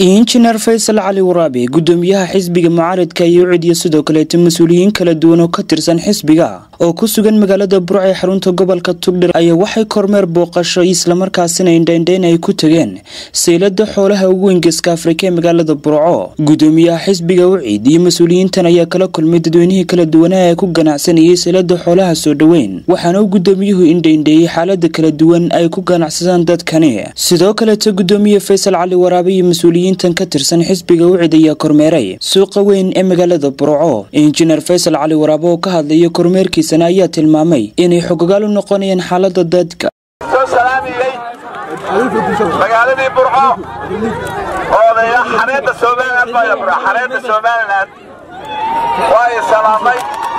injineer faysal cali waraabe gudoomiyaha xisbiga mucaaridka iyo cidiya sidoo kaleeta mas-uuliyiin kala duwan oo ka tirsan xisbiga oo ku sugan magaalada burco ee xarunta gobolka tugdhir ayaa waxay kormeer booqasho islamarkaasina indhaindhayn ay ku tageen saylada xoolaha ugu wengeska afrika ee magaalada burco gudoomiyaha xisbiga ucid iyo mas-uuliyiintan ayaa kala kulmay dadweynihii kala duwanaha ee ku ganacsanayay saylada xoolaha soo dhoweyn waxaana uu gudoomiyuhu indhaindheeyey xaalada kala duwan ay ku ganacsadaan dadkani sidoo kaleeta gudoomiye faysal cali waraabe iyo mas-uuliyiin ka tirsan xisbiga ucid ayaa kormeeray suuqa weyn ee magaalada burco injineer faysal cali waraabo oo ka hadlaya kormeerkiisana ayaa tilmaamay inay xogogaal u noqonayaan xaalada dadka soo salaamiyey magaaladii burco oodaya xareedda somalilan baa bur xareedda somalilan waa i salaamay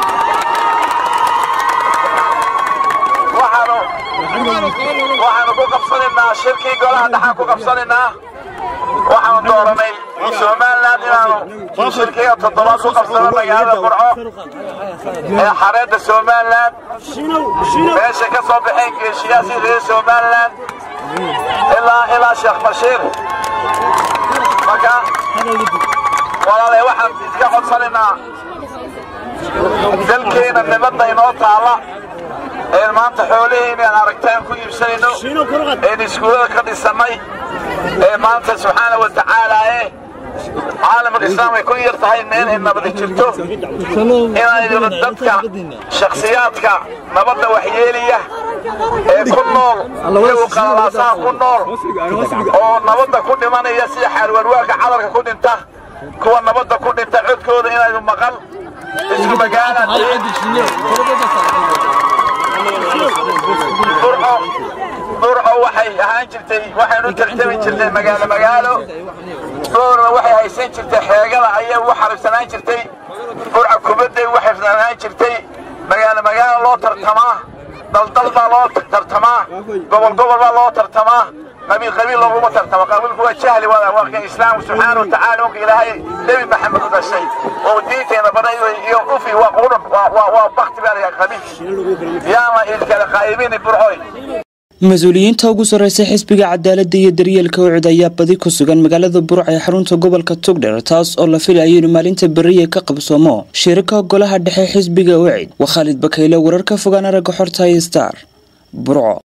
waxaanu waxaanu ku qabsanaynaa shirkii golaha dhaxaan ku qabsanaynaa waxaanu dooranay somalilan inaanu shirkiga toddobaad ku qabsano magaalada burco ee xareedda somalilan meesha ka soo baxeen geeshiyaasii reer somalilan ilaa ilaa sheekh bashiir marka walaale waxaan iska codsanaynaa dalkeena nibadda inoo taalla een maanta xoolihii aan aragtaan ku iibsanayno een iskuulada ka dhisannay ee maanta subxaana wa tacaalaae caalamul islaam ay ku yar tahay meel ay nabadi jirto inaynu dadka shakhsiyaadka nabadda waxyeeliya ee ku nool iyagu qalalaasaha ku nool oo nabadda ku dhimanaya sida xaalwarwaarka cadarka ku dhinta kuwa nabadda ku dhinta codkooda inaynu maqal isku magaalaan burco waxay ahaan jirtay waxaynu tartami jirtay magaalo magaalo boorna waxay haysan jirtay xeegada ayay ugu xaribsanaan jirtay burca kubadday ugu xaribsanaan jirtay magaalo magaalo loo tartamaa daldal baa loo tartamaa gobol gobol baa loo tartamaa qabiil qabiil looguma tartamo qabiilku waa jahli waa kan islaamku subxaana wa tacaala unka ilaahay nebi maxamed u dhashay oo diinteena baray iyo ufi waa qudhun waa bakti baa layaa qabiilki yaana idkala qaa'ibini burcoy mas-uuliyiinta ugu sarreysa xisbiga cadaaladda iyo daryeelka ucid ayaa badi ku sugan magaalada burca ee xarunta gobolka tugdher taas oo la filayo inu maalinta beriya ka qabsoomo shirika golaha dhexe xisbiga ucid waa khaalid bakayle wararka fogaan aragga xorta star burco